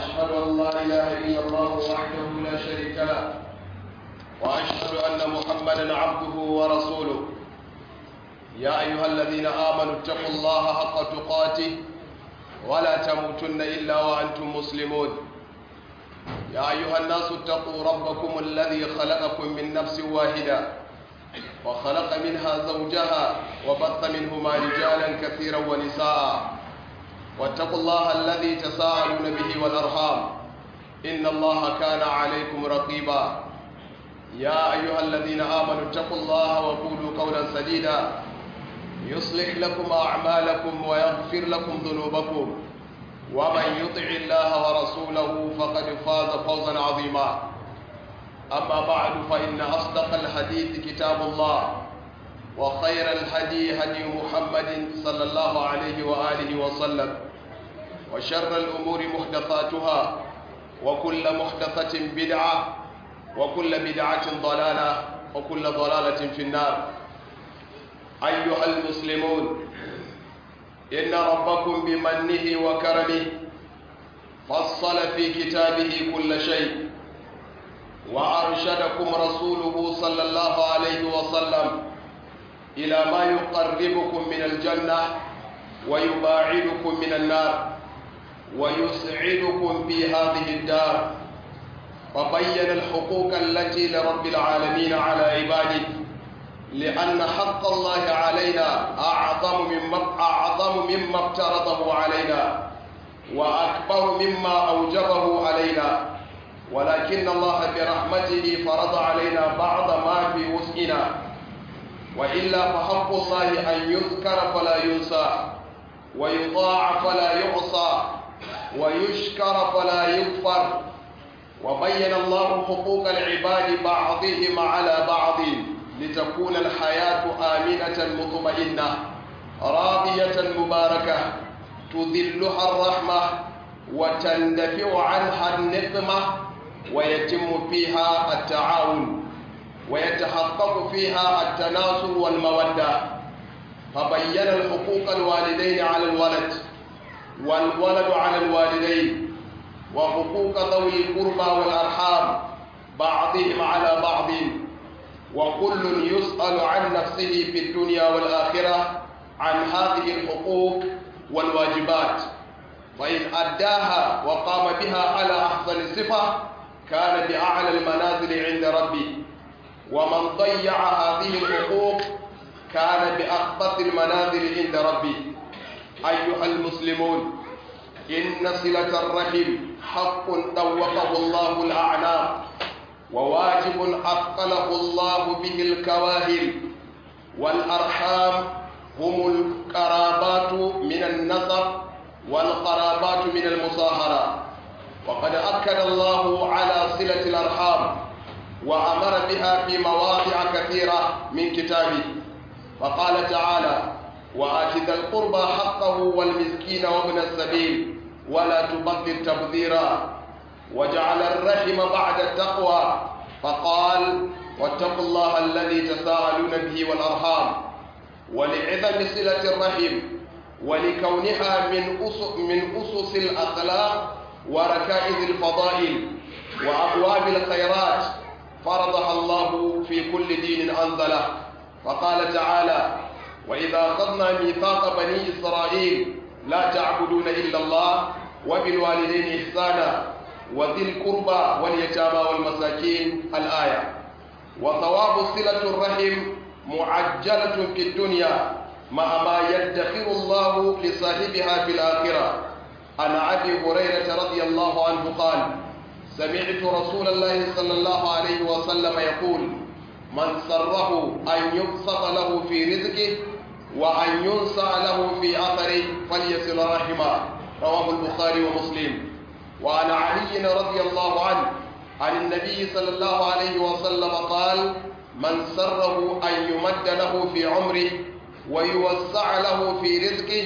وأشهد أن لا إله إلا الله وحده لا شريك له وأشهد أن محمدا عبده ورسوله يا أيها الذين آمنوا اتقوا الله حق تقاته ولا تموتن إلا وأنتم مسلمون يا أيها الناس اتقوا ربكم الذي خلقكم من نفس واحدة وخلق منها زوجها وبث منهما رجالا كثيرا ونساء واتقوا الله الذي تساءلون به والأرحام إن الله كان عليكم رقيبا يا أيها الذين آمنوا اتقوا الله وقولوا قولا سديدا يصلح لكم أعمالكم ويغفر لكم ذنوبكم ومن يطع الله ورسوله فقد فاز فوزا عظيما أما بعد فإن أصدق الحديث كتاب الله وخير الهدي هدي محمد صلى الله عليه وآله وسلم وشر الأمور محدثاتها وكل محدثة بدعة وكل بدعة ضلالة وكل ضلالة في النار أيها المسلمون إن ربكم بمنه وكرمه فصل في كتابه كل شيء وأرشدكم رسوله صلى الله عليه وسلم إلى ما يقربكم من الجنة ويباعدكم من النار ويسعدكم في هذه الدار وبين الحقوق التي لرب العالمين على عباده لأن حق الله علينا أعظم مما أعظم مما افترضه علينا وأكبر مما أوجبه علينا ولكن الله برحمته فرض علينا بعض ما في وسعنا وإلا فحق الله أن يذكر فلا ينسى ويطاع فلا يعصى ويشكر فلا يغفر وبين الله حقوق العباد بعضهم على بعض لتكون الحياة آمنة مطمئنة راضية مباركة تذلها الرحمة وتندفع عنها النقمة ويتم فيها التعاون ويتحقق فيها التناصر والمودة فبين الحقوق الوالدين على الولد والولد على الوالدين وحقوق ذوي القربى والأرحام بعضهم على بعض وكل يسأل عن نفسه في الدنيا والآخرة عن هذه الحقوق والواجبات فإن أداها وقام بها على أحسن صفة كان بأعلى المنازل عند ربي ومن ضيع هذه الحقوق كان بأخبث المنازل عند ربي أيها المسلمون إن صلة الرحم حق طوقه الله الأعناق وواجب أثقله الله به الكواهل والأرحام هم القرابات من النسب والقرابات من المصاهرة وقد أكد الله على صلة الأرحام وأمر بها في مواضع كثيرة من كتابه فقال تعالى وآت ذا القربى حقه والمسكين وابن السبيل ولا تبذر تبذيرا وجعل الرحم بعد التقوى فقال واتقوا الله الذي تساءلون به والأرحام ولعظم صلة الرحم ولكونها من أسس من أسس الأخلاق وركائز الفضائل وأبواب الخيرات فرضها الله في كل دين أنزله فقال تعالى وإذا أخذنا ميثاق بني إسرائيل لا تعبدون إلا الله وبالوالدين إحسانا وذي القربى واليتامى والمساكين الآية وثواب صلة الرحم معجلة في الدنيا مع ما يدخر الله لصاحبها في الآخرة عن أبي هريرة رضي الله عنه قال سمعت رسول الله صلى الله عليه وسلم يقول من سره أن يبسط له في رزقه وأن ينسى له في أثره فليصل رحمه رواه البخاري ومسلم وعن علي رضي الله عنه عن النبي صلى الله عليه وسلم قال من سره أن يمد له في عمره ويوسع له في رزقه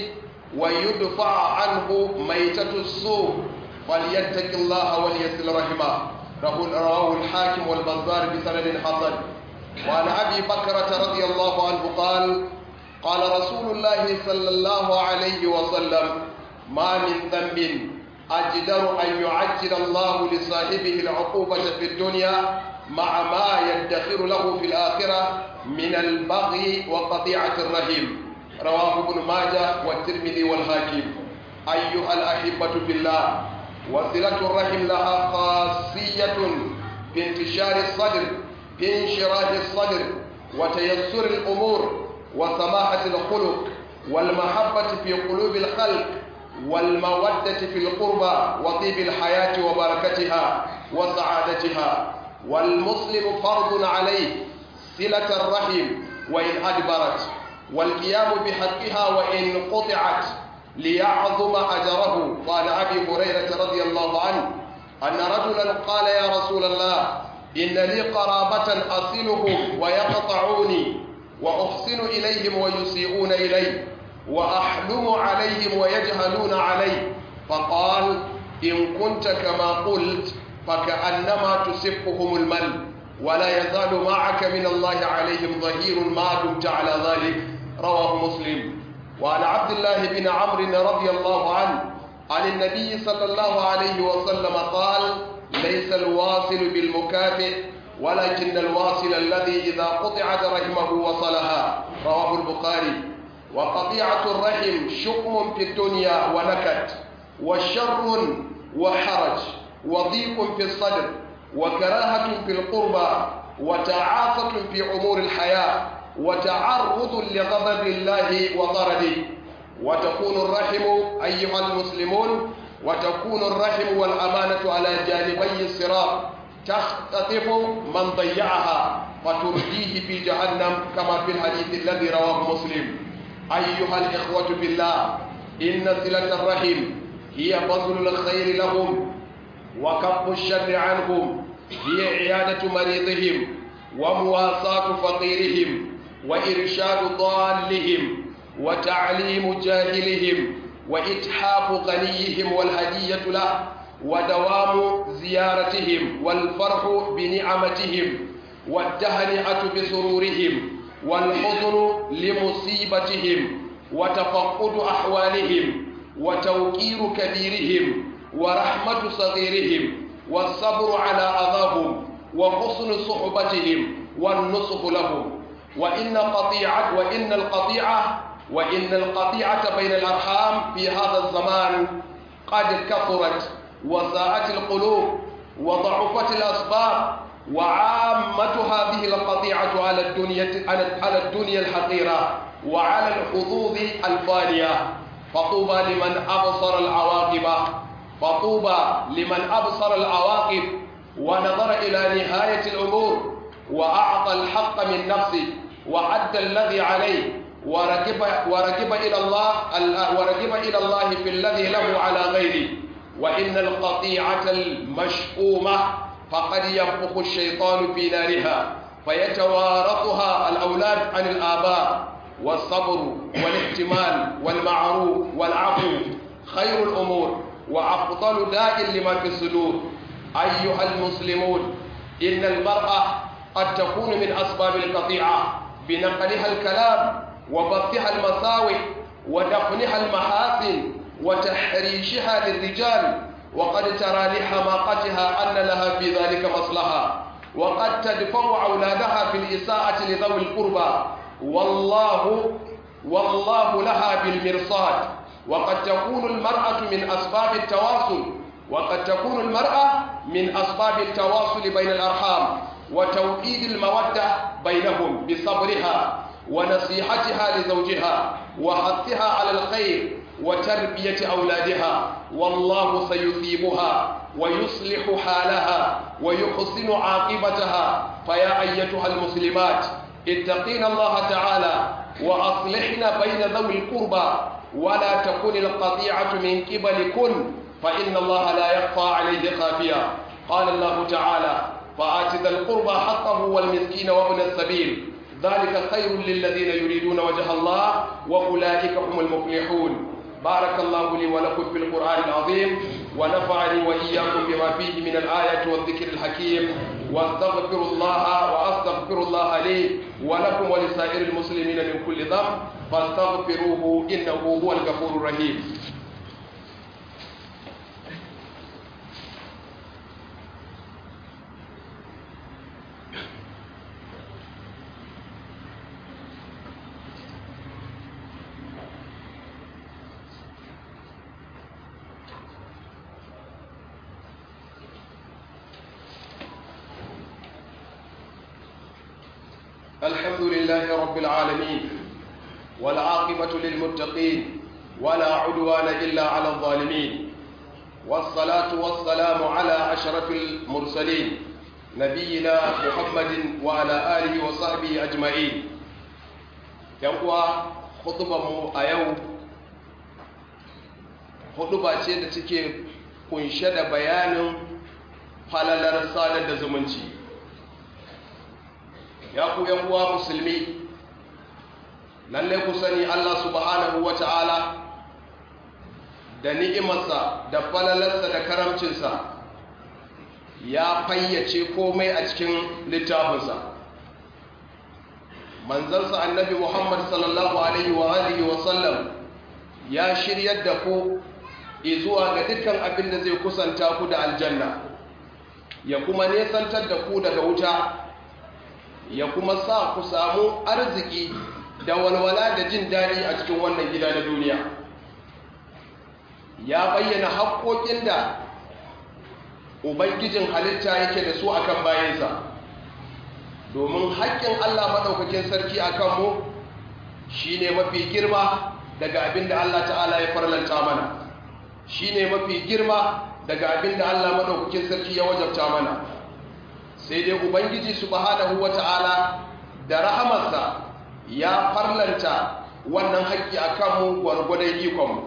ويدفع عنه ميتة السوء فليتق الله وليصل رحمه رواه الحاكم والبزار بسند حسن وعن أبي بكرة رضي الله عنه قال قال رسول الله صلى الله عليه وسلم ما من ذنب أجدر أن يعجل الله لصاحبه العقوبة في الدنيا مع ما يدخر له في الآخرة من البغي وقطيعة الرحم رواه ابن ماجه والترمذي والحاكم أيها الأحبة في الله وصلة الرحم لها خاصية بانتشار الصدر بانشراح الصدر وتيسر الأمور وسماحة الخلق والمحبة في قلوب الخلق والمودة في القربى وطيب الحياة وبركتها وسعادتها والمسلم فرض عليه صلة الرحم وإن أدبرت والقيام بحقها وإن قطعت ليعظم أجره قال أبي هريرة رضي الله عنه أن رجلا قال يا رسول الله إن لي قرابة أصلهم ويقطعوني وأحسن إليهم ويسيئون إلي وأحلم عليهم ويجهلون علي فقال إن كنت كما قلت فكأنما تسفهم المل ولا يزال معك من الله عليهم ظهير ما دمت على ذلك رواه مسلم وعن عبد الله بن عمرو رضي الله عنه عن النبي صلى الله عليه وسلم قال ليس الواصل بالمكافئ ولكن الواصل الذي إذا قطعت رحمه وصلها رواه البخاري وقطيعة الرحم شؤم في الدنيا ونكد وشر وحرج وضيق في الصدر وكراهة في القربى وتعاسة في أمور الحياة وتعرض لغضب الله وطرده وتكون الرحم أيها المسلمون وتكون الرحم والأمانة على جانبي الصراط تختطف من ضيعها وترجيه في جهنم كما في الحديث الذي رواه مسلم أيها الإخوة بالله إن صلة الرحم هي بذل الخير لهم وكف الشر عنهم هي عيادة مريضهم ومواساة فقيرهم وإرشاد ضالهم وتعليم جاهلهم وإتحاف غنيهم والهدية له ودوام زيارتهم والفرح بنعمتهم والتهنئة بسرورهم والحزن لمصيبتهم وتفقد أحوالهم وتوقير كبيرهم ورحمة صغيرهم والصبر على أذاهم وحسن صحبتهم والنصح لهم وإن قطيعة وإن القطيعة وإن القطيعة بين الأرحام في هذا الزمان قد كثرت وساءت القلوب وضعفت الأسباب وعامة هذه القطيعة على الدنيا على الدنيا الحقيرة وعلى الحظوظ الفانية فطوبى لمن أبصر العواقب فطوبى لمن أبصر العواقب ونظر إلى نهاية الأمور وأعطى الحق من نفسه وأدى الذي عليه وركب وركب إلى الله وركب إلى الله في الذي له على غيره وإن القطيعة المشؤومة فقد ينفخ الشيطان في نارها فيتوارثها الأولاد عن الآباء والصبر والاحتمال والمعروف والعفو خير الأمور وأفضل داء لما في الصدور أيها المسلمون إن المرأة قد تكون من أسباب القطيعة بنقلها الكلام وبثها المساوئ ودفنها المحاسن وتحريشها للرجال وقد ترى لحماقتها أن لها في ذلك مصلحة وقد تدفع أولادها في الإساءة لذوي القربى والله والله لها بالمرصاد وقد تكون المرأة من أسباب التواصل وقد تكون المرأة من أسباب التواصل بين الأرحام وتوكيد المودة بينهم بصبرها ونصيحتها لزوجها وحثها على الخير وتربية أولادها والله سيثيبها ويصلح حالها ويحسن عاقبتها فيا أيتها المسلمات اتقين الله تعالى وأصلحن بين ذوي القربى ولا تكن القطيعة من قبلكن فإن الله لا يخفى عليه خافيا قال الله تعالى فآت ذا القربى حقه والمسكين وابن السبيل ذلك خير للذين يريدون وجه الله وأولئك هم المفلحون بارك الله لي ولكم في القرآن العظيم ونفعني وإياكم بما فيه من الآيات والذكر الحكيم واستغفر الله وأستغفر الله لي ولكم ولسائر المسلمين من كل ذنب فاستغفروه إنه هو الغفور الرحيم الحمد لله رب العالمين والعاقبة للمتقين ولا عدوان إلا على الظالمين والصلاة والسلام على أشرف المرسلين نبينا محمد وعلى آله وصحبه أجمعين يقوى خطبة أيو خطبة ce da take kunshe da bayanin falalar sadar da zumunci ya ku uwa musulmi lalle ku sani Allah subhanahu wata'ala da ni'imarsa da falalarsa da karamcinsa ya fayyace komai a cikin littafinsa manzansa annabi Muhammad sallallahu alaihi wa alihi wa sallam ya shiryar da ku izuwa ga dukkan abin da zai kusanta ku da aljanna ya kuma nesantar da ku daga wuta ya kuma sa ku samu arziki da walwala da jin daɗi a cikin wannan gida na duniya ya bayyana haƙoƙin da ubangijin halitta yake da su akan bayansa domin haƙƙin allah maɗaukakin sarki a kanmu shi ne mafi girma daga abin da allah ta'ala ya farlanta mana shi ne mafi girma daga abin da allah maɗaukakin sarki ya wajabta mana sai dai ubangiji subhanahu wata'ala da rahamarsa ya farlanta wannan haƙƙi a kanmu gwargwadon ikonmu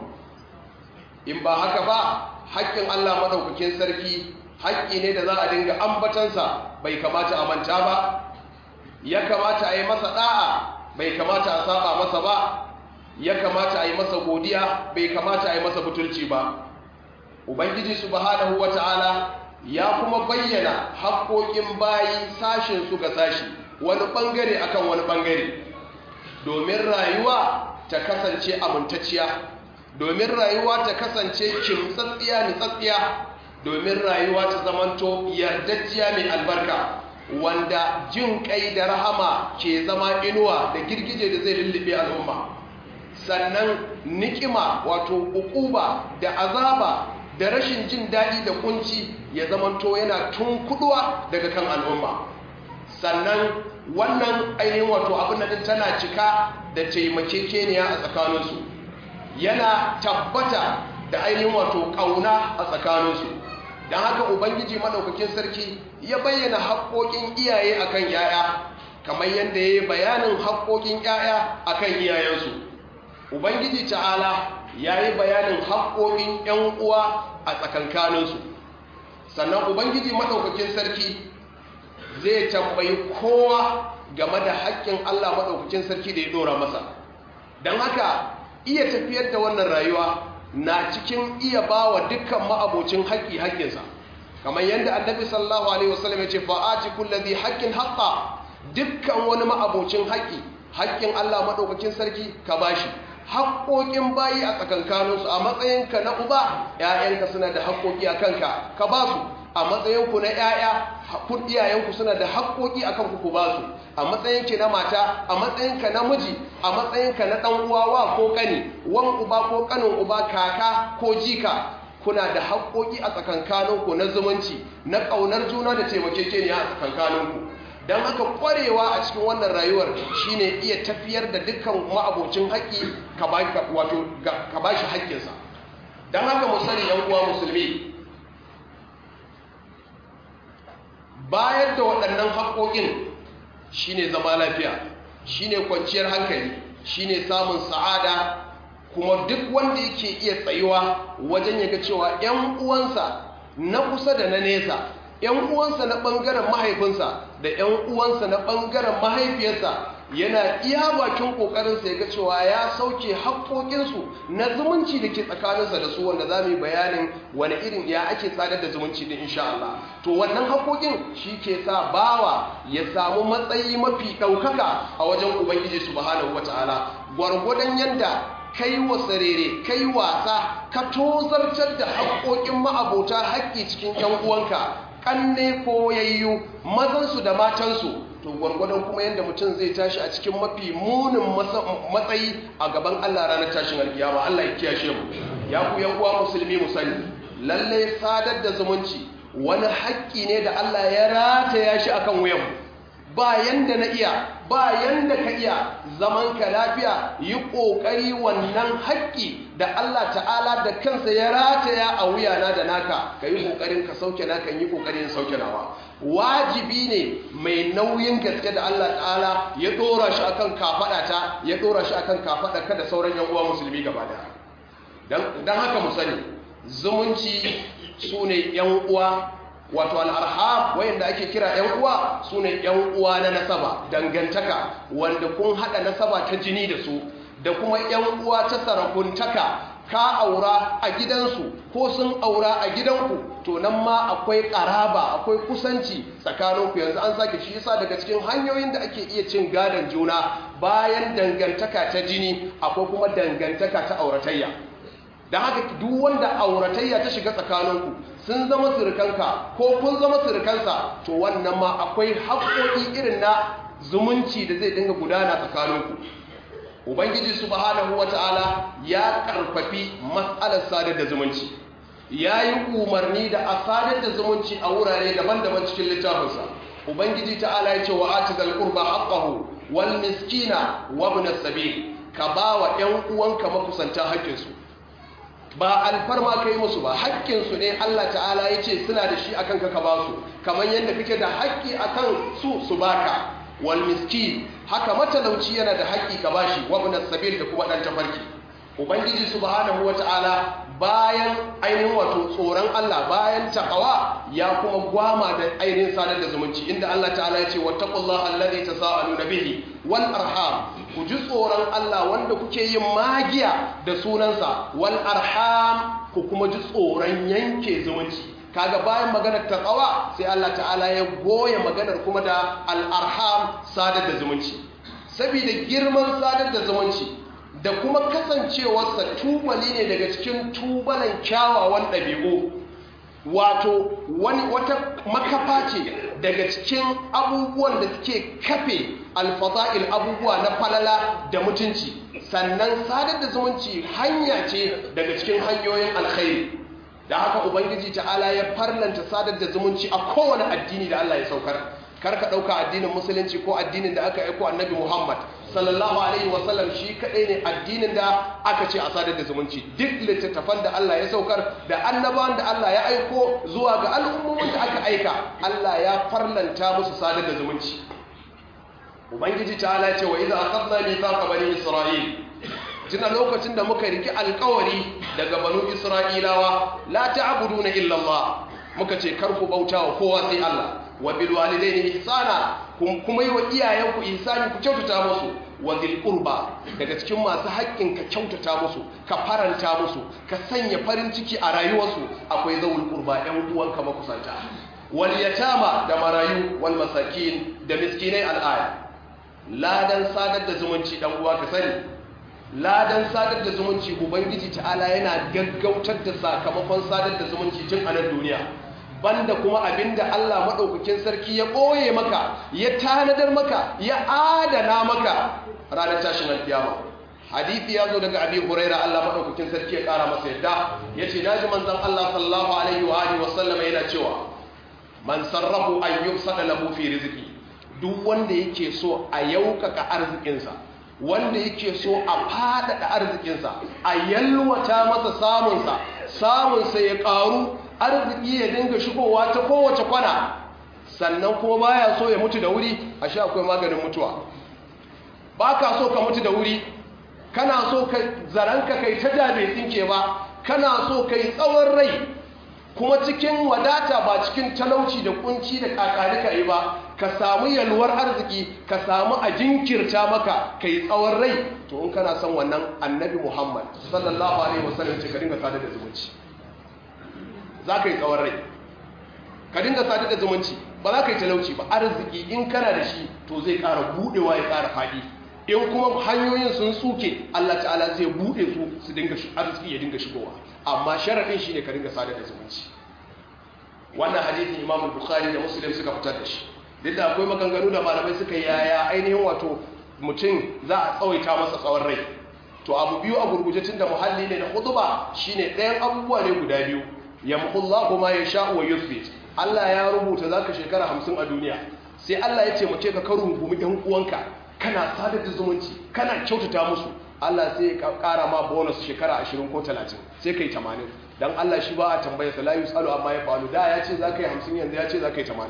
in ba haka ba haƙƙin Allah maɗaukakin sarki haƙƙi ne da za a dinga ambatansa bai kamata a manta ba ya kamata a yi masa ɗa'a bai kamata a saba masa ba ya kamata a yi masa godiya bai kamata a yi masa butulci ba ubangiji subhanahu wata'ala ya kuma bayyana haƙoƙin bayi sashin su ga sashi wani ɓangare akan wani ɓangare domin rayuwa ta kasance amintacciya domin rayuwa ta kasance kimtsatsiya nitsatsiya domin rayuwa ta zamanto yardajjiya mai albarka wanda jin kai da rahama ke zama inuwa da girgije da zai lullube al'umma sannan nikima wato ukuba da azaba da rashin jin daɗi da kunci ya zamanto yana tunkuduwa daga kan al'umma sannan wannan ainihin wato abin da tana cika da taimakekeniya a tsakaninsu yana tabbata da ainihin wato ƙauna a tsakaninsu don haka ubangiji maɗaukakin sarki ya bayyana haƙoƙin iyaye akan yaya kamar yadda ya yi bayanin haƙoƙin yaya akan iyayensu ubangiji ta'ala ya yi bayanin haƙoƙin 'yan uwa a tsakankaninsu sannan ubangiji maɗaukakin sarki zai tambayi kowa game da haƙƙin Allah maɗaukakin sarki da ya ɗora masa don haka iya tafiyar da wannan rayuwa na cikin iya ba wa dukkan ma'abocin haƙƙi haƙƙinsa kamar yadda annabi sallallahu alaihi wasallam ya ce fa'ati kullazi haƙƙin haƙƙa dukkan wani ma'abocin haƙƙi haƙƙin Allah maɗaukakin sarki ka bashi haƙƙoƙin bayi a tsakankaninsu a matsayinka na uba ‘ya'yanka suna da haƙƙoƙi a kanka ka ba su a matsayinku na ‘ya'ya kun iyayenku suna da haƙƙoƙi a kanku ku ba su a matsayinki na mata a matsayinka na miji a matsayinka na ɗan uwa wa ko ƙani wan uba ko ƙanin uba kaka ko jika kuna da haƙƙoƙi a tsakankaninku na zumunci na ƙaunar juna da taimakekeniya a tsakankaninku don haka kwarewa a cikin wannan rayuwar shine iya tafiyar da dukkan ma'abocin haƙƙi ka ba shi haƙƙinsa don haka musali yan uwa musulmi bayar da waɗannan haƙoƙin shine zama lafiya shine kwanciyar hankali shine samun sa'ada kuma duk wanda yake iya tsayuwa wajen yaga cewa 'yan uwansa na kusa da na nesa ‘yan uwansa na ɓangaren mahaifinsa da ‘yan uwansa na ɓangaren mahaifiyarsa yana iya bakin ƙoƙarinsa ya ga cewa ya sauke haƙoƙinsu na zumunci da ke tsakaninsa da su wanda za mu yi bayanin wani irin ya ake tsadar da zumunci din insha Allah to wannan haƙoƙin shi ke sa bawa ya samu matsayi mafi ɗaukaka a wajen ubangiji subhanahu wataala gwargwadon yanda kai wa sarere kai wasa ka tozartar da haƙoƙin ma'abota haƙƙi cikin ‘yan uwanka ƙanne ko yayyu mazansu da matansu to gwargwadon kuma yadda mutum zai tashi a cikin mafi munin matsayi a gaban Allah ranar tashin alkiyama Allah ya kiyashe mu ya ku yan uwa musulmi mu sani lalle sadar da zumunci wani haƙƙi ne da Allah ya rataya shi akan wuyan ba yanda na iya ba yanda ka iya zaman ka lafiya yi ƙoƙari wannan haƙƙi da Allah ta'ala da kansa ya rataya a wuyana da naka ka yi ƙoƙarin ka sauke naka yi ƙoƙarin sauke nawa wajibi ne mai nauyin gaske da Allah ta'ala ya ɗora shi akan kafaɗa ta ya ɗora shi akan kafaɗa ka da sauran yan uwa musulmi gaba da don haka mu sani zumunci su ne yan uwa wato al'arham wayanda ake kira ‘yan uwa su ne ‘yan uwa na nasaba dangantaka wanda kun haɗa nasaba ta jini da su da kuma ‘yan uwa ta sarakuntaka ka aura a gidansu ko sun aura a gidanku to nan ma akwai ƙaraba akwai kusanci tsakaninku yanzu an sake shi yasa daga cikin hanyoyin da ake iya cin gadon juna bayan dangantaka ta jini akwai kuma dangantaka ta auratayya da haka duk wanda auratayya ta shiga tsakaninku sun zama surukanka ko kun zama surukansa to wannan ma akwai haƙoƙi irin na zumunci da zai dinga gudana tsakaninku ubangiji subhanahu wata'ala ya karfafi matsalar sadar da zumunci ya yi umarni da a sadar da zumunci a wurare daban-daban cikin littafinsa ubangiji ta'ala ya ce wa ati zal qurba haqqahu wal miskina wa ibn as-sabil ka bawa ƴan uwanka makusanta haƙƙinsu ba alfarma ka yi musu ba haƙƙinsu ne Allah ta'ala ya ce suna da shi akan ka ba su kamar yadda kake da haƙƙi akan su su baka wal miskin haka matalauci yana da haƙƙi ka bashi wa ibn sabil da kuma dan tafarki ubangiji subhanahu wata'ala bayan ainihin wato tsoron Allah bayan taqwa ya kuma gwama da ainihin sadar da zumunci inda Allah ta'ala ya ce wattaqullaha allazi tasaaluna bihi wal arham ku ji tsoron Allah wanda kuke yin magiya da sunansa wal arham ku kuma ji tsoron yanke zumunci kaga bayan maganar taqwa sai Allah ta'ala ya goya maganar kuma da al arham sadar da zumunci saboda girman sadar da zumunci da kuma kasancewarsa tubali ne daga cikin tubalan kyawawan ɗabi'u wato wani wata makafa ce daga cikin abubuwan da suke kafe alfaza'il abubuwa na falala da mutunci sannan sadar da zumunci hanya ce daga cikin hanyoyin alkhairi da haka ubangiji ta'ala ya farlanta sadar da zumunci a kowane addini da Allah ya saukar karka ɗauka addinin musulunci ko addinin da aka aiko annabi muhammad sallallahu alaihi wasallam shi kaɗai ne addinin da aka ce a sadar da zumunci duk littattafan da allah ya saukar da annabawan da allah ya aiko zuwa ga al'ummomin da aka aika allah ya farlanta musu sadar da zumunci ubangiji ta ala ce wa iza akhadna mithaqa bani isra'il tuna lokacin da muka riki alkawari daga banu isra'ilawa la ta'buduna illa allah muka ce kar ku bauta wa kowa sai allah wa bil walidaini ihsana kuma yi wa iyayenku ihsani ku kyautata musu wa dhil qurba daga cikin masu haƙƙin ka kyautata musu ka faranta musu ka sanya farin ciki a rayuwarsu akwai zawul qurba ɗan uwanka makusanta wal yatama da marayu wal masakin da miskinai al'aya ladan sadar da zumunci dan uwa ka sani ladan sadar da zumunci ubangiji ta'ala yana gaggautar da sakamakon sadar da zumunci tun a nan duniya banda kuma abinda Allah maɗaukakin sarki ya ɓoye maka ya tanadar maka ya adana maka ranar tashin alkiyama hadithi ya zo daga abi huraira Allah maɗaukakin sarki ya ƙara masa yadda ya ce na ji manzan Allah sallallahu alaihi wa alihi wasallama yana cewa man sarrafu an yubsada lahu fi rizqi duk wanda yake so a yaukaka arzikinsa wanda yake so a faɗaɗa arzikinsa a yalwata masa samunsa samunsa ya ƙaru arziki ya dinga shigowa ta kowace kwana sannan kuma baya so ya mutu da wuri a sha akwai maganin mutuwa ba ka so ka mutu da wuri kana so ka zaranka kai ta dabe tsinke ba kana so kai tsawon rai kuma cikin wadata ba cikin talauci da kunci da kakarika yi ba ka samu yalwar arziki ka samu a jinkirta maka ka yi tsawon rai to in kana son wannan annabi muhammad sallallahu alaihi wasallam ce ka dinga sadar da zumunci za ka yi tsawon rai ka dinga sadar da zumunci ba za ka yi talauci ba arziki in kana da shi to zai ƙara buɗewa ya ƙara faɗi in kuma hanyoyin sun tsuke Allah ta'ala zai buɗe su su dinga arziki ya dinga shigowa amma sharaɗin shi ne ka dinga sadar da zumunci wannan hadithin imam bukhari da muslim suka fitar da shi duk da akwai maganganu da malamai suka yaya ainihin wato mutum za a tsawaita masa tsawon rai to abu biyu a gurguje tun da muhalli ne na hutuba shine ɗayan abubuwa ne guda biyu yamhullahu ma yasha'u wa yuthbit Allah ya rubuta zaka shekara 50 a duniya sai Allah ya ce mace ka karu gumi ɗan uwanka kana sadar da zumunci kana kyautata musu Allah sai ya ƙara ma bonus shekara 20 ko 30 sai kai 80 dan Allah shi ba a tambaya sa la yusalu amma ya falu da ya ce za ka yi 50 yanzu ya ce za ka yi 80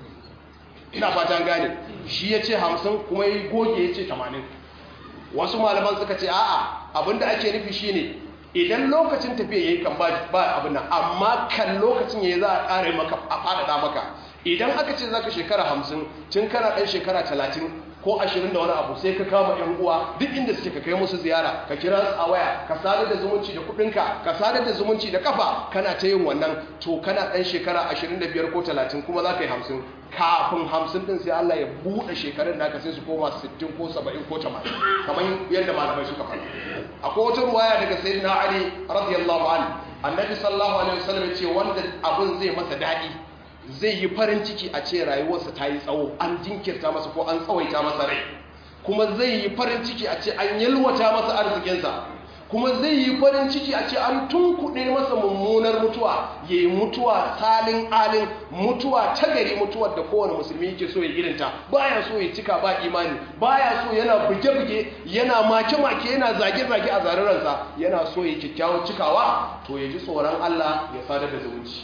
ina fatan gane shi ya ce 50 kuma ya goge ya ce 80 wasu malaman suka ce a'a abinda ake nufi shine idan lokacin tafiya yayi kan ba abin nan amma kan lokacin yayi za a ƙara maka a faɗaɗa maka idan aka ce zaka shekara 50 tun kana ɗan shekara 30 ko 20 da wani abu sai ka kama ƴan uwa duk inda suke ka kai musu ziyara ka kira su a waya ka sadar da zumunci da kuɗinka ka sadar da zumunci da kafa kana ta yin wannan to kana ɗan shekara 25 ko 30 kuma za ka yi 50 kafin hamsin din sai Allah ya buɗe shekarun naka sai su koma 60 ko 70 ko 80 kamar yadda malamai suka faɗa akwai wata ruwaya daga sayyidina Ali radiyallahu anhu annabi sallallahu alaihi wasallam ya ce wanda abin zai masa daɗi zai yi farin ciki a ce rayuwarsa ta yi tsawo an jinkirta masa ko an tsawaita masa rai kuma zai yi farin ciki a ce an yalwata masa arzikinsa kuma zai yi farin ciki a ce an tunkuɗe masa mummunar mutuwa ya yi mutuwa salin alin mutuwa ta gari mutuwar da kowane musulmi yake so ya irinta baya so ya cika ba imani baya so yana buge-buge yana make-make yana zage-zage a zararansa yana so ya kyakkyawar cikawa to ya ji tsoron Allah ya sadar da zumunci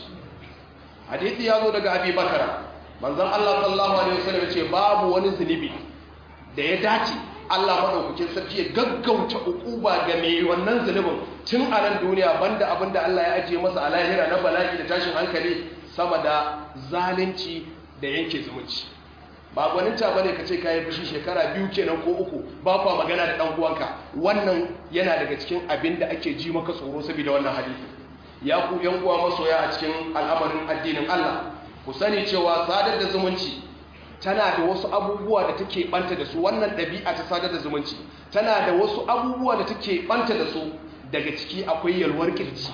hadisi ya zo daga abi bakara manzon Allah sallallahu alaihi wasallam ce babu wani zunubi da ya dace Allah maɗaukakin sarki ya gaggauta ukuba ga mai wannan zunubin tun a nan duniya banda abin da Allah ya ajiye masa a lahira na bala'i da tashin hankali sama da zalunci da yanke zumunci ba gwaninta bane ka ce kayi fushi shekara biyu kenan ko uku ba kwa magana da ɗan uwanka wannan yana daga cikin abin da ake ji maka tsoro saboda wannan hadisi ya ku yan uwa masoya a cikin al'amarin addinin Allah ku sani cewa sadar da zumunci tana da wasu abubuwa da take banta da su wannan ɗabi'a ta sadar da zumunci tana da wasu abubuwa da take banta da su daga ciki akwai yalwar kirji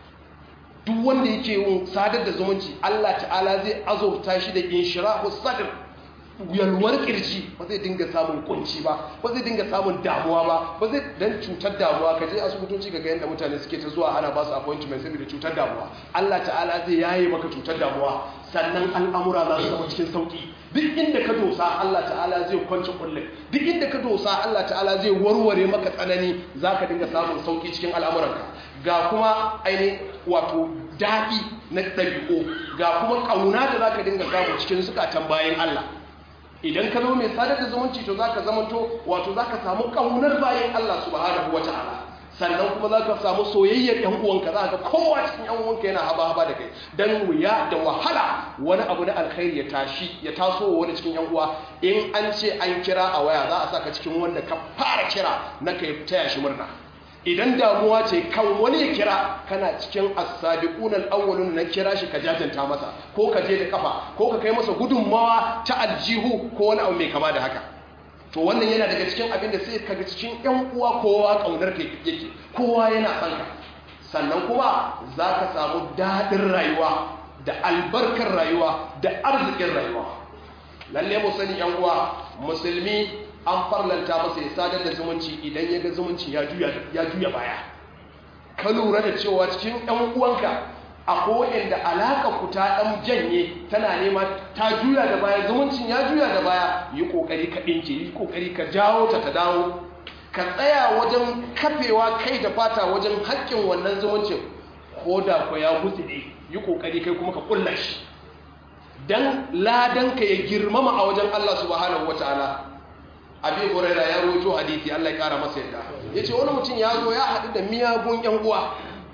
duk wanda yake yin sadar da zumunci Allah ta'ala zai azurta shi da inshirahu sadr yalwar kirji ba zai dinga samun kunci ba ba zai dinga samun damuwa ba ba zai dan cutar damuwa ka je asibitoci ga yadda mutane suke ta zuwa ana ba su appointment saboda cutar damuwa Allah ta'ala zai yaye maka cutar damuwa sannan al'amura za su zama cikin sauki duk inda ka dosa Allah ta'ala zai kwance kullum duk inda ka dosa Allah ta'ala zai warware maka tsanani zaka dinga samun sauki cikin al'amuranka ga kuma aini wato daɗi na ɗabi'u ga kuma ƙauna da zaka dinga samu cikin zukatan bayan Allah idan ka zo mai sadar da zumunci to zaka zamanto wato zaka samu kaunar bayan Allah subhanahu wataala sannan kuma zaka samu soyayyar ɗan uwanka za ka kowa cikin ɗan uwanka yana haba haba da kai dan wuya da wahala wani abu na alkhairi ya tashi ya taso wani cikin ɗan uwa in an ce an kira a waya za a saka cikin wanda ka fara kira na kai taya shi murna idan damuwa ce kan wani ya kira kana cikin as-sabiqun al-awwalun na kira shi ka jajanta masa ko ka je da kafa ko ka kai masa gudunmawa ta aljihu ko wani abu mai kama da haka to wannan yana daga cikin abin da sai kaga cikin ƴan uwa kowa kaunar ka yake kowa yana son ka sannan kuma zaka samu dadin rayuwa da albarkar rayuwa da arzikin rayuwa lalle mu sani ƴan uwa musulmi an farlanta masa ya sadar da zumunci idan ya ga zumunci ya juya baya ka lura da cewa cikin ɗan uwanka akwai da alaƙa ku ta ɗan janye tana nema ta juya da baya zumuncin ya juya da baya yi ƙoƙari ka ɗinke yi ƙoƙari ka jawo ta ta dawo ka tsaya wajen kafewa kai da fata wajen haƙƙin wannan zumuncin ko da ku ya gutse ne yi ƙoƙari kai kuma ka ƙulla shi don ladanka ya girmama a wajen Allah subhanahu wa ta'ala abin huraira ya rojo hadisi Allah ya kara masa yadda ya ce wani mutum ya zo ya haɗu da miyagun yan uwa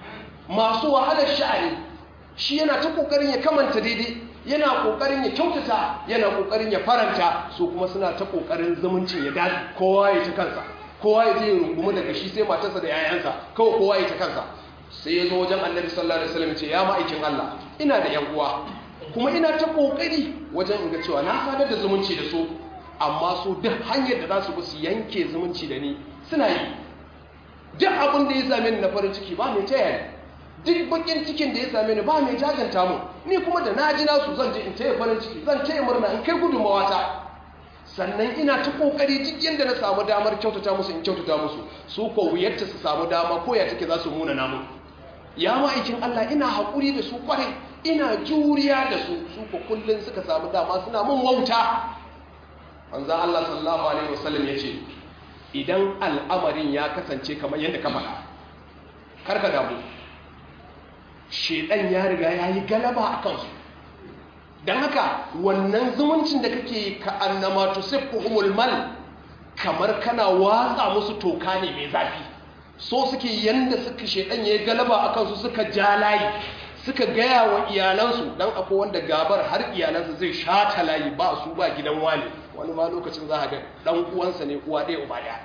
masu wahalar sha'ani shi yana ta ƙoƙarin ya kamanta daidai yana ƙoƙarin ya kyautata yana ƙoƙarin ya faranta su kuma suna ta ƙoƙarin zumuncin ya dace kowa ya ta kansa kowa ya je rungumi daga shi sai matarsa da yayansa kawai kowa ya ta kansa sai ya zo wajen annabi sallallahu alaihi wasallam ce ya ma'aikin Allah ina da yan uwa kuma ina ta ƙoƙari wajen in ga cewa na sadar da zumunci da su amma su duk hanyar da za su bi su yanke zumunci da ni suna yi duk abin da ya same ni na farin ciki ba mai taya ni duk bakin cikin da ya same ni ba mai jaganta mu ni kuma da na ji nasu zan je in taya farin ciki zan taya murna in kai gudunmawa ta sannan ina ta kokari duk yadda na samu damar kyautata musu in kyautata musu su ko wuyarta su samu dama ko ya take za su muna namu ya ma'aikin Allah ina haƙuri da su kwarai ina juriya da su su ko kullum suka samu dama suna mun wauta manzan Allah sallallahu alaihi wasallam ya ce idan al'amarin ya kasance kamar yadda ka faɗa karka damu shedan ya riga ya yi galaba a kansu don haka wannan zumuncin da kake ka annama tusiffuhumul mal kamar kana watsa musu toka ne mai zafi so suke yanda suka shedan ya yi galaba a kansu suka ja layi suka gaya wa iyalansu dan akwai wanda gabar har iyalansa zai shata layi ba su ba gidan wani wani ma lokacin za a ga dan uwansa ne uwa ɗaya uba ɗaya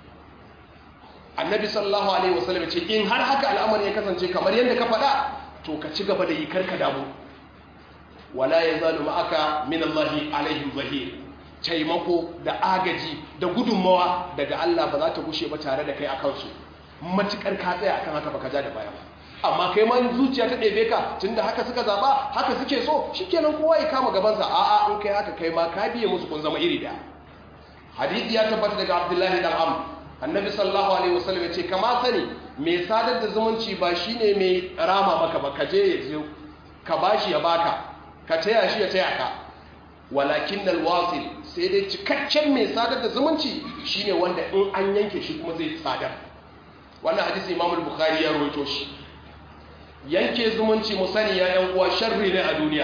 annabi sallallahu alaihi wasallam ce in har haka al'amari ya kasance kamar yadda ka faɗa to ka ci gaba da yi karka damu wala yazalu ma'aka min Allahi alaihim zahir taimako da agaji da gudunmawa daga Allah ba za ta gushe ba tare da kai akan su matukar ka tsaya akan haka baka ja da baya ba amma kai ma zuciya ta ɗebe ka tunda haka suka zaba haka suke so shikenan kowa ya kama gabansa a'a in kai haka kai ma ka biye musu kun zama iri da hadisi ya tabbata daga Abdullahi dan Amr annabi sallallahu alaihi wasallam ya ce kama sani mai sadar da zumunci ba shine mai rama maka ba ka je ya je ka bashi ya baka ka taya shi ya taya ka walakin alwasil sai dai cikakken mai sadar da zumunci shine wanda in an yanke shi kuma zai sadar wannan hadisi Imam al-Bukhari ya rawaito shi yanke zumunci mu sani ya yan uwa sharri ne a duniya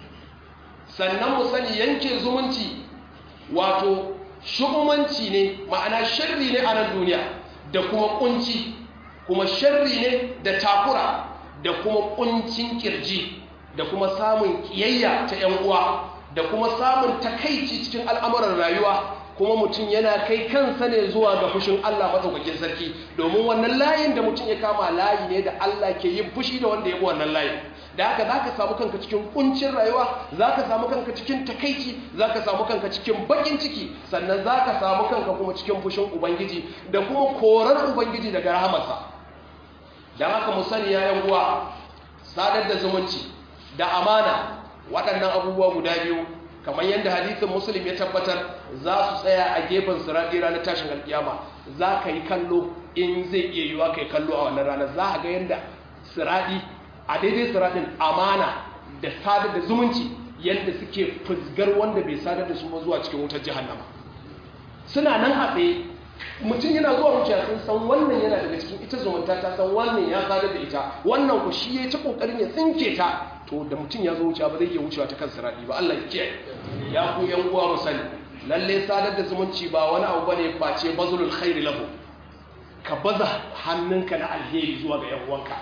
sannan mu sani yanke zumunci wato shugumanci ne ma'ana sharri ne a nan duniya da kuma kunci kuma sharri ne da takura da kuma kuncin kirji da kuma samun kiyayya ta yan uwa da kuma samun takaici cikin al'amuran rayuwa kuma mutum yana kai kansa ne zuwa ga fushin Allah matsaukakin sarki domin wannan layin da mutum ya kama layi ne da Allah ke yin fushi da wanda ya bi wannan layin da haka za ka samu kanka cikin kuncin rayuwa za ka samu kanka cikin takaici za ka samu kanka cikin bakin ciki sannan za ka samu kanka kuma cikin fushin ubangiji da kuma korar ubangiji daga rahamarsa don haka mu sani yayan uwa sadar da zumunci da amana waɗannan abubuwa guda biyu kamar yadda hadithin muslim ya tabbatar za su tsaya a gefen siraɗi ranar tashin alkiyama za ka yi kallo in zai iya yiwa ka yi kallo a wannan ranar za a ga yadda siraɗi a daidai siraɗin amana da sadar da zumunci yadda suke fusgar wanda bai sadar da su ba zuwa cikin wutar jihannama suna nan a tsaye mutum yana zuwa wuce sun san wannan yana daga cikin ita zumunta ta san wannan ya sadar da ita wannan ku shi ya ta kokarin ya tsinke ta to da mutum ya zo wuce ba zai iya wucewa ta kan siradi ba Allah ya kiyaye ya ku yan uwa mu sani lalle sadar da zumunci ba wani abu bane face bazulul khairi lahu ka baza hannunka na alheri zuwa ga yan uwanka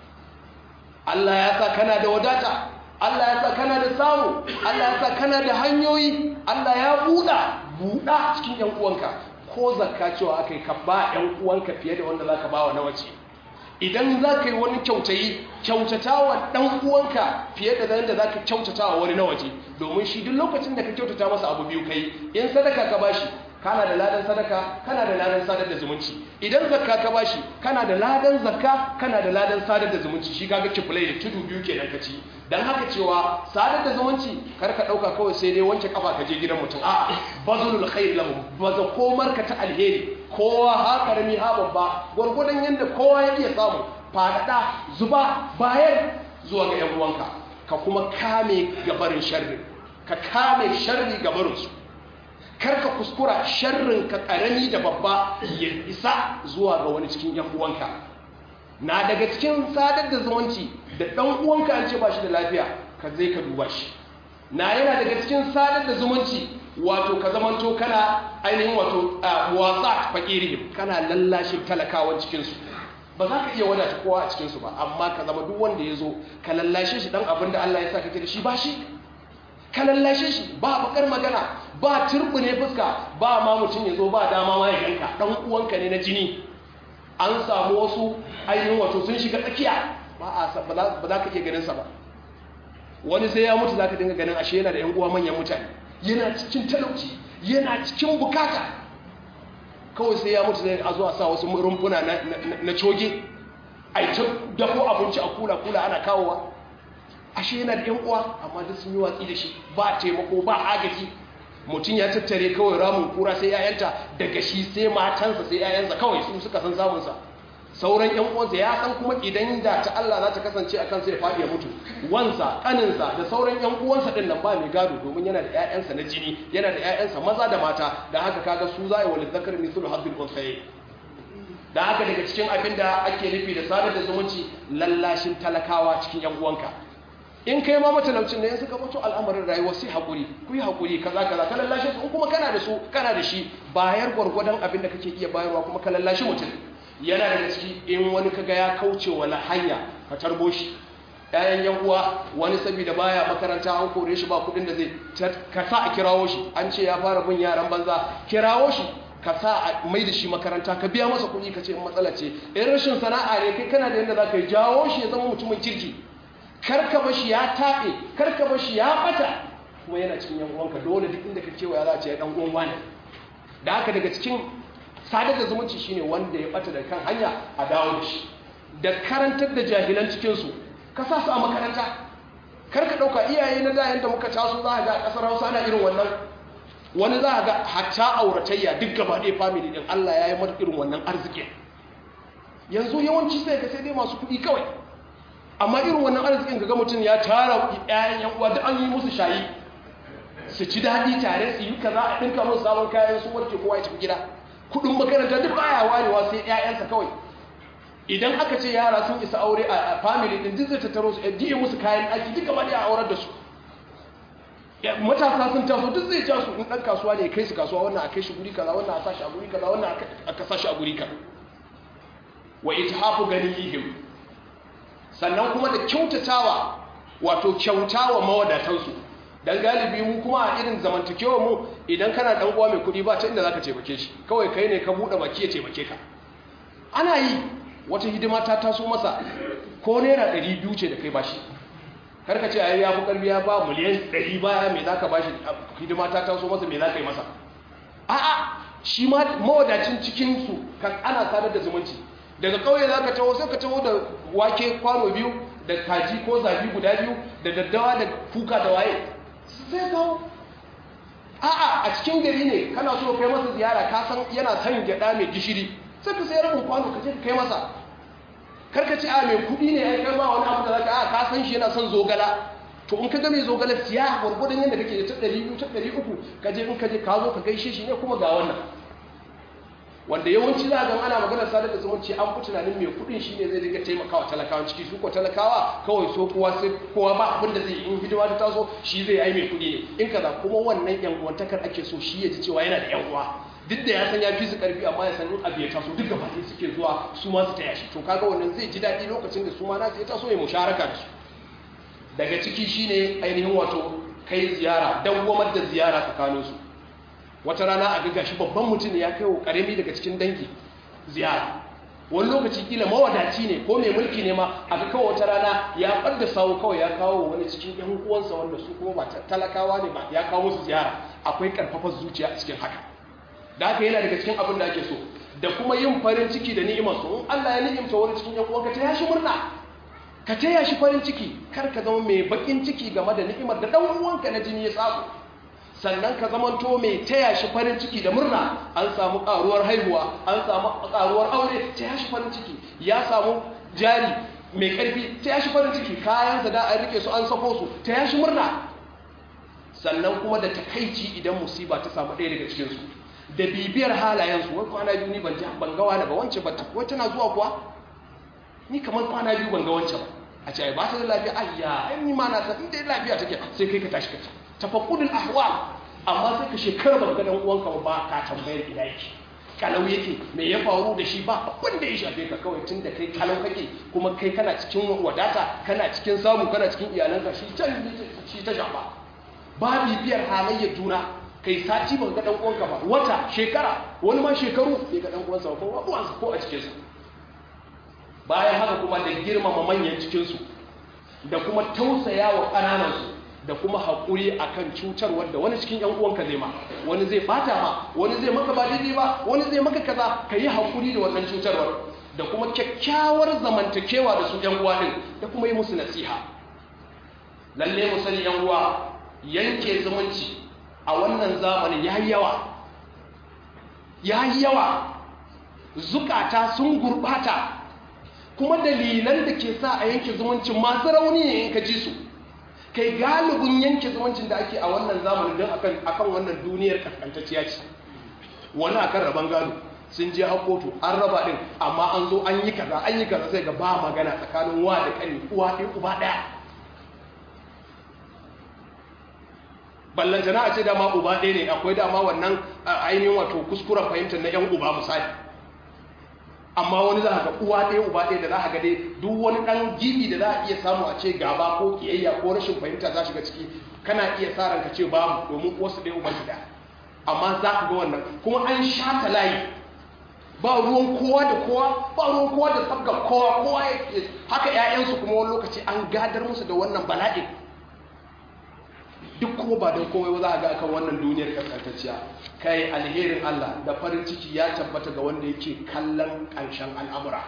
Allah ya sa kana da wadata Allah ya sa kana da samu Allah ya sa kana da hanyoyi Allah ya buɗa buɗa cikin yan uwanka ko zakka cewa aka yi ka ba ‘yan uwanka fiye da wanda za ka ba wa na wace idan za ka yi wani kyautayi kyautata wa ɗan uwanka fiye da zan da za ka kyautata wa wani na waje domin shi duk lokacin da ka kyautata masa abu biyu kai in sadaka ka bashi kana da ladan sadaka kana da ladan sadar da zumunci idan zakka ka bashi kana da ladan zakka kana da ladan sadar da zumunci shi kaga kiflai da tudu biyu kenan ka ci dan haka cewa sadar da zumunci kar ka dauka kawai sai dai wanke kafa ka je gidan mutum a bazulul khair lahum baza komar ka ta alheri kowa ha karami ha babba gurgudan yanda kowa ya iya samu fadada zuba bayar zuwa ga yan uwanka ka kuma kame gabarin sharri ka kame sharri gabarin su karka kuskura sharrin ka karami da babba ya isa zuwa ga wani cikin yan uwanka na daga cikin sadar da zumunci da dan uwanka an ce ba shi da lafiya ka zai ka duba shi na yana daga cikin sadar da zumunci wato ka zamanto kana ainihin wato wasa fakirihim kana lallashin talakawan cikinsu ba za ka iya wadata kowa a cikinsu ba amma ka zama duk wanda ya zo ka lallashe shi dan abin da Allah ya sa kake da shi ba shi ka lallashe shi ba bakar magana ba turbune fuska ba ma mutum ya zo ba dama ma ya ganka dan uwanka ne na jini an samu wasu ainihin wato sun shiga tsakiya ba a ba za ka iya ganin sa ba wani sai ya mutu za ka dinga ganin ashe yana da yan uwa manyan mutane yana cikin talauci yana cikin bukata kawai sai ya mutu zai a zuwa sa wasu rumfuna na coge a yi ta dafo abinci a kula-kula ana kawowa ashe yana da 'yan uwa amma duk sun yi watsi da shi ba taimako ba agaji mutum ya tattare kawai ramin kura sai yayanta daga shi sai matansa sai yayansa kawai su suka san samunsa sauran ƴan uwansa ya san kuma idan da ta Allah za ta kasance akan sai ya faɗi ya mutu wansa kaninsa da sauran ƴan uwansa din nan ba mai gado domin yana da ƴaƴansa na jini yana da ƴaƴansa maza da mata da haka kaga su za a yi wa lizzakar mithlu hadhil unsayayn da haka daga cikin abin da ake nufi da sadar da zumunci lallashin talakawa cikin ƴan uwanka in kai ma matalaucin ne in suka mutu al'amarin rayuwa sai haƙuri ku yi haƙuri kaza kaza ka lallashe su in kuma kana da su kana da shi bayar gwargwadon abin da kake iya bayarwa kuma ka lallashi mutum yana daga ciki in wani kaga ya kauce wala hanya ka tarbo shi ƴaƴan yan uwa wani saboda baya makaranta an kore shi ba kuɗin da zai ka sa a kirawo shi an ce ya fara bin yaran banza kirawo shi ka sa a mai da shi makaranta ka biya masa kuɗi ka ce in matsala ce in rashin sana'a ne kai kana da yadda za ka yi jawo shi ya zama mutumin kirki karka bashi ya taɓe karka bashi ya ɓata kuma yana cikin yan uwanka dole duk inda ka kewaya za a ce ya ɗan uwan wani da haka daga cikin sadar da zumunci shine wanda ya ɓata da kan hanya a dawo da shi da karantar da jahilan cikinsu ka sa su a makaranta karka ɗauka iyaye na da yadda muka taso za a ga ƙasar hausa ana irin wannan wani za a ga hatta auratayya duk gaba ɗaya family ɗin allah ya yi mata irin wannan arzikin yanzu yawanci sai ka sai dai masu kuɗi kawai amma irin wannan arzikin ga mutum ya tara ƴaƴan yan uwa da an yi musu shayi su ci daɗi tare su yi kaza a ɗinka musu sabon kayan su warke kowa ya tafi gida kuɗin makaranta duk baya warewa sai ƴaƴansa kawai idan aka ce yara sun isa aure a family din duk zai tattaro su ya musu kayan aiki duka ba a aurar da su matasa sun taso duk zai ja su in ɗan kasuwa ne kai su kasuwa wannan a kai shi guri kaza wannan a sashi a guri kaza wannan a ka sashi a guri kaza wa ithafu ganihim sannan kuma da kyautatawa wato kyautawa mawadatansu dan galibi mu kuma a irin zamantakewa mu idan kana dan uwa mai kudi ba ta inda zaka taimake shi kawai kai ne ka bude baki ya taimake ka ana yi wata hidima ta taso masa ko naira 200 ce da kai bashi karka ce ai ya fi karbi ya ba miliyan 100 baya me zaka bashi hidima ta taso masa me zaka yi masa a'a shi ma mawadacin cikin su kan ana sadar da zumunci daga kauye za ka taho sai ka taho da wake kwano biyu da kaji ko zabi guda biyu da daddawa da kuka da waye sai kawo a'a a cikin gari ne kana so kai masa ziyara ka san yana son gyada mai gishiri sai ka sai rabin kwano ka je ka kai masa karka ci a mai kudi ne ai kai ma wani abu da zaka a ka san shi yana son zogala to in ka ga mai zogala siya gwargwadon yadda kake da ta 200 ta 300 ka je in ka je ka zo ka gaishe shi ne kuma ga wannan wanda yawanci za a ga ana maganar sadar da zumunci an fi tunanin mai kudin shi ne zai dinga taimakawa talakawan ciki su ko talakawa kawai so kowa sai kowa ba abin da zai in hidima ta taso shi zai ai mai kudi ne in kaza kuma wannan yan uwantakar ake so shi ya ji cewa yana da yan uwa duk da ya san ya fi su karfi amma ya san in abu ya taso duk gaba ɗaya suke zuwa su ma su taya shi to kaga wannan zai ji daɗi lokacin da su ma na ya taso ya musharaka da su daga ciki shine ainihin wato kai ziyara dawwamar da ziyara tsakaninsu wata rana a ga shi babban mutum ya kai wa karami daga cikin dangi ziyara wani lokaci kila mawadaci ne ko mai mulki ne ma a ga kawai wata rana ya ɓadda sawu kawai ya kawo wani cikin yan uwansa wanda su kuma ba talakawa ne ba ya kawo musu ziyara akwai karfafar zuciya a cikin haka da haka yana daga cikin abin da ake so da kuma yin farin ciki da ni'imar su in Allah ya ni'imta wani cikin yan uwanka ta yashi murna ka taya shi farin ciki kar ka zama mai bakin ciki game da ni'imar da dan uwanka na jini ya samu sannan ka zamanto mai taya shi farin ciki da murna an samu karuwar haihuwa an samu karuwar aure taya shi farin ciki ya samu jari mai karfi taya shi farin ciki kayansa da an rike su an sako su taya shi murna sannan kuma da takaici idan musiba ta samu ɗaya daga cikinsu da bibiyar halayensu wai kwana biyu ni ban ban ga wani ba wance ba wai tana zuwa kuwa ni kamar kwana biyu ban ga wance ba a ce ai ba ta da lafiya ayya ai ni ma na san inda lafiya take sai kai ka tashi ka tafakkudul ahwal amma sai ka shekara ba ga dan uwanka ba ka tambayar ina yake kalau yake me ya faru da shi ba abin da ya shafe ka kawai tun da kai kalau kake kuma kai kana cikin wadata kana cikin samu kana cikin iyalanka shi can shi ta shafa ba bibiyar halayyar juna kai sati ba ga dan uwanka ba wata shekara wani ma shekaru bai ga dan uwansa ko ba uwansa ko a cikin sa bayan haka kuma da girmama manyan cikin su da kuma tausayawa kananan su da kuma haƙuri a kan cutarwar da wani cikin uwanka zai ma wani zai bata ma wani zai maka ba daidai ba wani zai maka kaza ka yi haƙuri da wannan cutarwar da kuma kyakkyawar zamantakewa da su uwa ɗin da kuma yi musu nasiha lalle mu sani uwa yanke zumunci a wannan zamanin ya yi yawa ya yi yawa zukata sun gurɓata kuma dalilan da ke sa a yanke zumuncin masu rauni ne in ka ji su kai galibin yanke zumuncin da ake a wannan zamanin don akan wannan duniyar kaskantacciya ce wani akan raban gado sun je a kotu an raba din amma an zo an yi kaza an yi kaza sai ga ba magana tsakanin wa da kani uwa ɗin uba ɗaya ballantana a ce dama uba ɗaya ne akwai dama wannan ainihin wato kuskuren fahimtar na yan uba misali amma wani za a ga uwa ɗaya uba ɗaya da za a ga dai duk wani ɗan gibi da za a iya samu a ce gaba ko kiyayya ko rashin fahimta za shiga ciki kana iya sa ranka ce babu domin wasu ɗaya uba su ɗaya amma za ka ga wannan kuma an shata layi ba ruwan kowa da kowa ba ruwan kowa da sabga kowa kowa ya haka ƴaƴansu kuma wani lokaci an gadar musu da wannan bala'in duk kuma ba don komai ba za a ga akan wannan duniyar kaskantacciya kai alherin Allah da farin ciki ya tabbata ga wanda yake kallon ƙarshen al'amura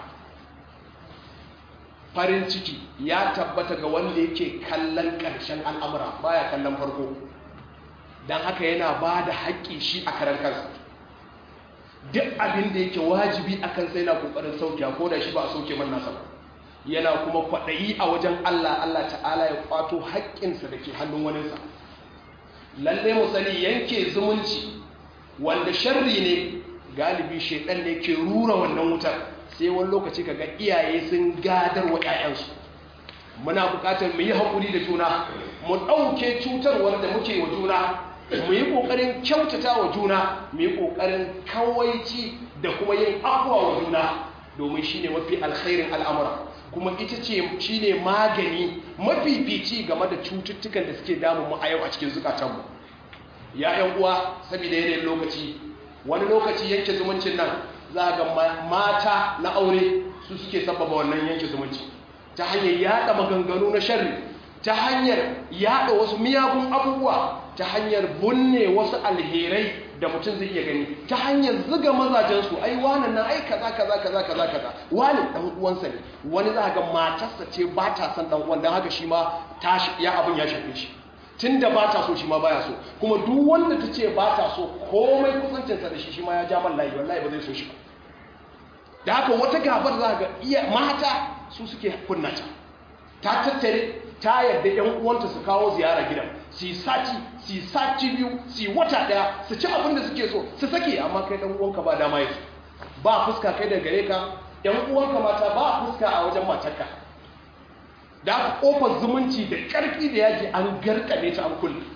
farin ciki ya tabbata ga wanda yake kallon ƙarshen al'amura baya kallon farko don haka yana ba da haƙƙi shi a karan kansa duk abin da yake wajibi a kansa yana ƙoƙarin sauke ko da shi ba a sauke man nasa ba yana kuma kwaɗayi a wajen Allah Allah ta'ala ya kwato haƙƙinsa da ke hannun waninsa lalle mu sani yanke zumunci wanda sharri ne galibi shaidan ne ke rura wannan wutar sai wani lokaci kaga iyaye sun gadar wa 'ya'yansu muna buƙatar mu yi haƙuri da juna mu ɗauke cutarwar da muke wa juna mu yi ƙoƙarin kyautata wa juna mu yi ƙoƙarin kawaici da kuma yin abuwa wa juna domin shi ne mafi alkhairin al'amura kuma ita ce shi ne magani mafifici game da cututtukan da suke damun mu a yau a cikin zukatanmu ya yan uwa saboda yanayin lokaci wani lokaci yanke zumuncin nan za ga mata na aure su suke sababa wannan yanke zumunci ta hanyar yada maganganu na sharri ta hanyar yada wasu miyagun abubuwa ta hanyar bunne wasu alherai da mutum zai iya gani ta hanyar ziga mazajensu ai wani na ai kaza kaza kaza kaza kaza wani dan uwansa ne wani za ga matarsa ce ba ta son dan uwan dan haka shi ma ta ya abin ya shafe shi tunda ba ta so shi ma baya so kuma duk wanda ta ce ba ta so komai kusancinsa da shi shi ma ya ja man layi wallahi ba zai so shi ba da haka wata gabar za ga iya mata su suke kunna ta ta tattare ta yarda yan uwanta su kawo ziyara gidan su sati su sati biyu su wata daya su ci abin da suke so su sake amma kai dan uwanka ba dama yake ba fuska kai da gare ka yan uwanka mata ba fuska a wajen matarka da aka kofar zumunci da karfi da yaji an garkame ta an kulle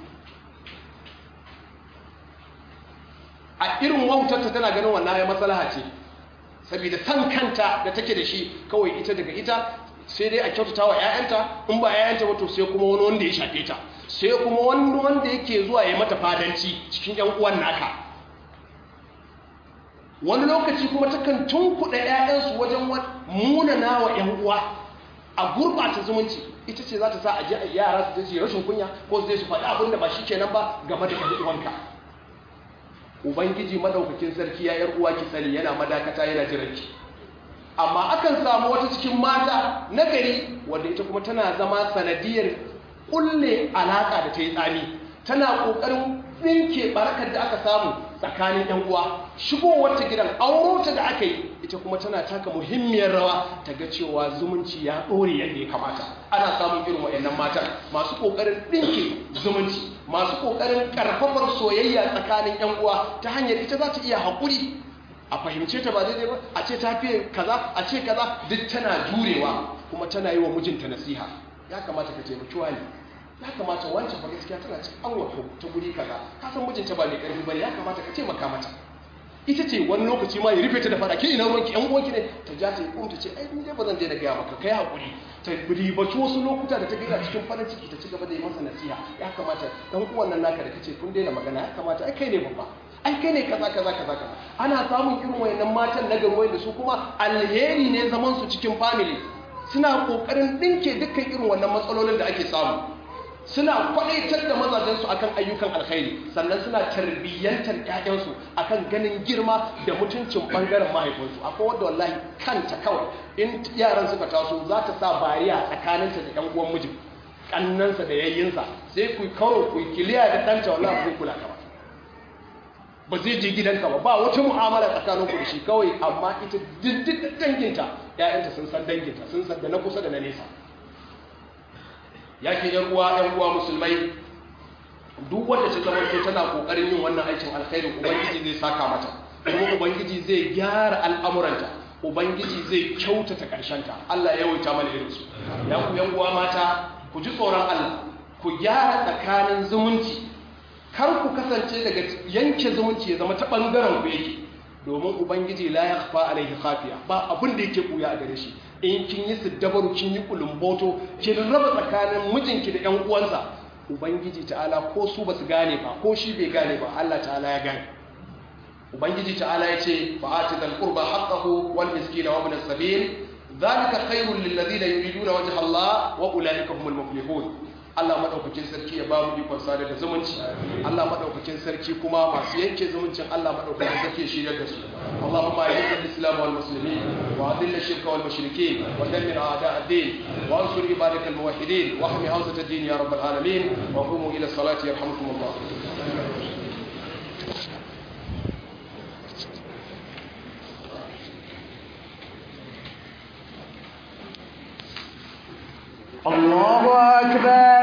a irin wautarta tana ganin wannan ya matsalaha ce saboda san kanta da take da shi kawai ita daga ita sai dai a kyautata wa 'ya'yanta in ba 'ya'yanta wato sai kuma wani wanda ya shafe ta sai kuma wani wanda yake zuwa ya mata fadanci cikin 'yan uwan naka wani lokaci kuma takan tunkuɗa 'ya'yansu wajen munana wa 'yan uwa a gurɓata zumunci ita ce za ta sa a ji yara su je rashin kunya ko su je su faɗi abin da ba shi kenan ba game da 'yan uwanka ubangiji madaukakin sarki ya yar uwa ki sani yana madakata yana jiranki amma akan samu wata cikin mata na gari wanda ita kuma tana zama sanadiyar kulle alaka da ta yi tsami tana kokarin tsinke barakar da aka samu tsakanin yan uwa shigowar ta gidan auro ta da aka yi ita kuma tana taka muhimmiyar rawa ta ga cewa zumunci ya dore yadda ya kamata ana samun irin wayannan matan masu kokarin dinke zumunci masu kokarin karfafar soyayya tsakanin yan uwa ta hanyar ita za ta iya haƙuri a fahimce ta ba daidai ba a ce ta fiye kaza a ce kaza duk tana jurewa kuma tana yi wa mijinta nasiha ya kamata ka taimaki wani ya kamata wancan ba gaskiya tana ci an wato ta guri kaza ka san mijinta ba mai karfi bane ya kamata ka taimaka mata ita ce wani lokaci ma ya rufe ta da fada ke ina ruwanki yan uwanki ne ta ja ta yi kuma ta ce ai ni dai ba zan daina gaya maka kai hakuri ta ribaci wasu lokuta da ta gaira cikin farin ciki ta ci gaba da yi masa nasiha ya kamata dan uwan nan naka da kace kun daina magana ya kamata ai kai ne babba ai kai ne kaza kaza kaza kaza ana samun irin wayannan matan na garo da su kuma alheri ne zaman su cikin family suna kokarin dinke dukkan irin wannan matsalolin da ake samu suna kwadaitar da mazajensu akan ayyukan alkhairi sannan suna tarbiyyantar ƴaƴansu akan ganin girma da mutuncin bangaren mahaifinsu akwai wanda wallahi kanta kawai in yaran suka taso za ta sa bariya tsakaninta da ƴan uwan mijin kannansa da yayyinsa sai ku karo ku kiliya da ɗanta wallahi ku kula ka ba ba zai je gidanka ba ba wata mu'amala tsakanin ku da shi kawai amma ita dindin danginta ƴaƴanta sun san danginta sun san da na kusa da na nesa yake yan uwa yan uwa musulmai duk wanda ta zama to tana kokarin yin wannan aikin alkhairi ubangiji zai saka mata kuma ubangiji zai gyara al'amuranta ubangiji zai kyautata ta. Allah ya yawaita mana irin su ya ku yan uwa mata ku ji tsoron Allah ku gyara tsakanin zumunci kar ku kasance daga yanke zumunci ya zama ta bangaren ku yake domin ubangiji la yakhfa alaihi khafiya ba abin da yake buya a gare shi in kin yi siddabaru kin yi kulumboto kin raba tsakanin mijinki da ƴan uwansa ubangiji ta'ala ko su basu gane ba ko shi bai gane ba Allah ta'ala ya gane ubangiji ta'ala ya ce fa'ati dal qurba haqqahu wal miskina wa ibn as-sabil dhalika khairul lil ladina yuriduna wajha Allah wa ulaika humul muflihun Allah madaukakin sarki ya ba mu ikon sada da zumunci Allah madaukakin sarki kuma masu yanke zumuncin Allah madaukakin sarki ya shirya da su Allahumma a'izzal islam wal muslimin wa adhill ash-shirka wal mushrikeen wa dammir a'da' ad-din wa ansur ibadakal muwahhidin wa ahmi hawzat ad-din ya rabbal alamin wa qumu ila salati yarhamukumullah الله أكبر